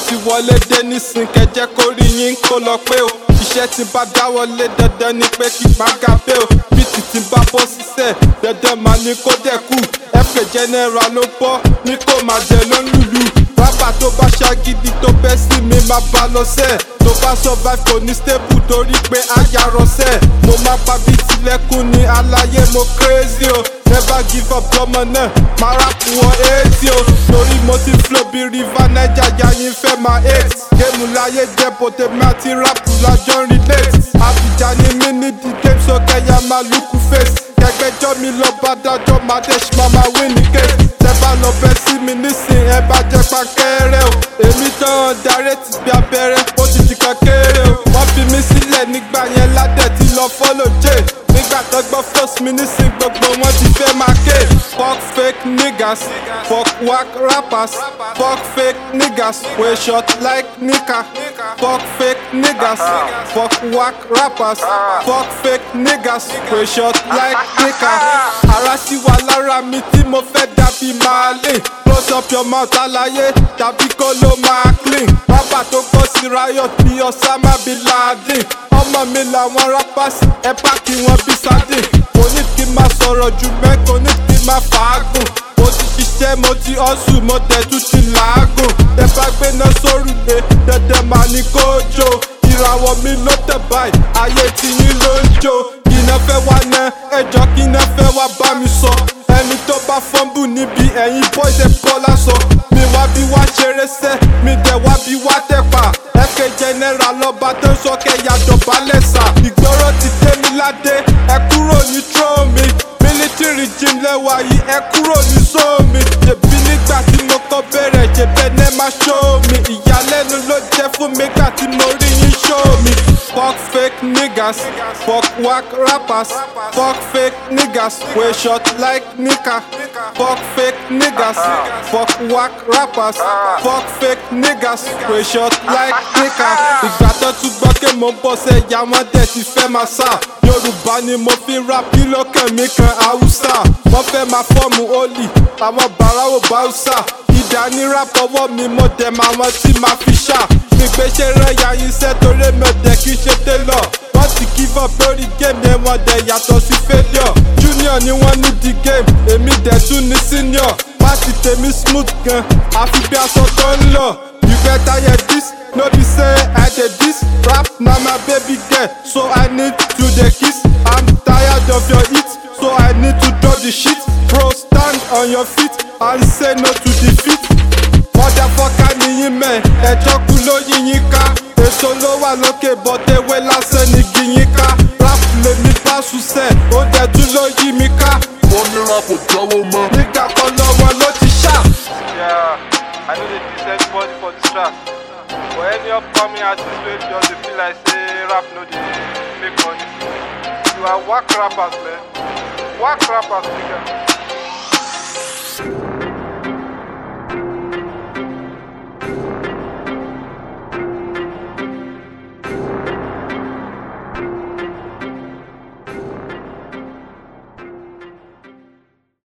ti wọlé dé nísìn kẹjẹ kó rí yín kó lọ pé o iṣẹ́ tí bá dáwọ́lé dandan ni pé kí gbàgà pé o bí títí bá bọ́ sísẹ̀ dandan máa ní kó dẹ̀ kú fk general ló bọ́ ní kó máa jẹ ló ń lùlù rábà tó bá ṣàgídí tó bẹ́ sí mi máa bá lọ sẹ́ tó bá survive kò ní stable torí pé ayarọ̀sẹ̀ mo máa pa bí tilẹ̀kùn ní aláyé mo crazy o never give up lọ́mọ náà máa rápù wọn eighty o torí mo ti flow bí river niger yayin fẹ́ máa eight géèmù láyé jẹ́ bòtẹ́mi àti rápù lájọ́ relate àbíjà ni mí ní the game so kẹ́yà máa lùkù face kẹgbẹjọ mi lọ bá dájọ́ máa dé ṣe máa máa win ní case tẹ bá lọ bẹ sí mi nísìn ẹ bá jẹ pankẹrẹ o èmi tán darí ti bí abẹ́rẹ́ ó ti di kan kéré o wọ́n fi mí sílẹ̀ nígbà yẹn ládẹ̀ ti lọ follow jay nígbà tó gbọ́ first mi nísìn gbogbo wọn ti fẹ́ máa ké fuck fake niggas fuck whack rappers fuck fake niggas wey short like nika fuck fake niggas fuck whack rappers fuck fake niggas wey short like nika ara sì wà lára mi tí mo fẹ́ dàbí màálè close up your mouth àlàyé tàbí kó ló máa clean rábà tó kọ́ sí riot bí Osama bin Laden ọmọ mi làwọn rappers ẹ pàkí wọn bí sardine kò ní kí n máa sọ̀rọ̀ jù mẹ́ kò ní kí n máa fàágùn mo ti ṣiṣẹ́ mo ti hustle mo tẹ̀tù ti làágùn tẹ bá gbéná sórùlé dandan máa ní kó jó ìràwọ̀ mi ló tẹ̀ báyìí ayé tiyín ló ń jó iná fẹ́ wá ná ẹjọ́ kí iná fẹ́ wá bá mi sọ ẹni tó bá fọ́nbù níbi ẹ̀yìn boys ẹ̀ bọ́ lásọ mi wá bí wá ṣeré sẹ́ mi dẹ̀ wá bí wá tẹ̀pà fk general lọ́ba tó ń sọ kẹ́yà dọ̀bálẹ̀ sà ìgboro ti dé mi ládé ẹ kúrò ní trómi military gym lẹ́wà yìí ẹ kúrò ní sómi ṣèbí nígbà tí mo kọ́ bẹ̀rẹ̀ ṣèbẹ̀ ní má ṣó mi ìyàlẹ́nu ló jẹ́ fún mi gbà tí mo rí yín ṣó mi fuck fake niggas fuck whack rappers fuck fake niggas wey short like nika fuck fake niggas fuck whack rappers fuck fake niggas wey short like nika ìgbà tó tún gbọ́ pé mo ń bọ̀ sẹ́ ìyá wọn dẹ̀ ti fẹ́ máa sá yorùbá ni mo fi rap kí ló kàn mí kan haúsá wọ́n fẹ́ máa fọ́ọ̀mù ólì àwọn bàráwò báúsà ìdá ní rap ọwọ́ mi mo dẹ̀ máa wọn tí máa fi ṣá ìgbésẹ̀ rẹ̀ ya iṣẹ́ torí mi ò dẹ̀ kí ṣe télọ̀ wọ́n ti give up lórí game yẹn wọ́n dẹ̀ yàtọ̀ sí failure junior ni wọ́n ní the game èmi dẹ̀ tún ní senior pàṣẹ tèmi smooth gan àfi bí aṣọ tó ń lọ you better hear this no be say i dey dis rap na my baby girl so i need to dey kiss i'm tired of your heat so i need to drop the shit bro stand on your feet and say no to defeat motherfucker nìyí mẹ́ ẹjọ́ kú ló yíyín ká èso ló wà lókè bọ́tẹ́wé lásán ní gíyín ká rap lèmi bá ṣùṣẹ́ ó dẹ̀ tún ló yí mi ká wọ́n ní rap ò jáwọ́ mọ́. nígbà kan lọ́wọ́ ló ti ṣá. Yeah, I know they diss anybody for this track. But any upcoming artist wey just dey feel like say rap no dey make money. You are whack rappers, man. Whack rappers, nigga.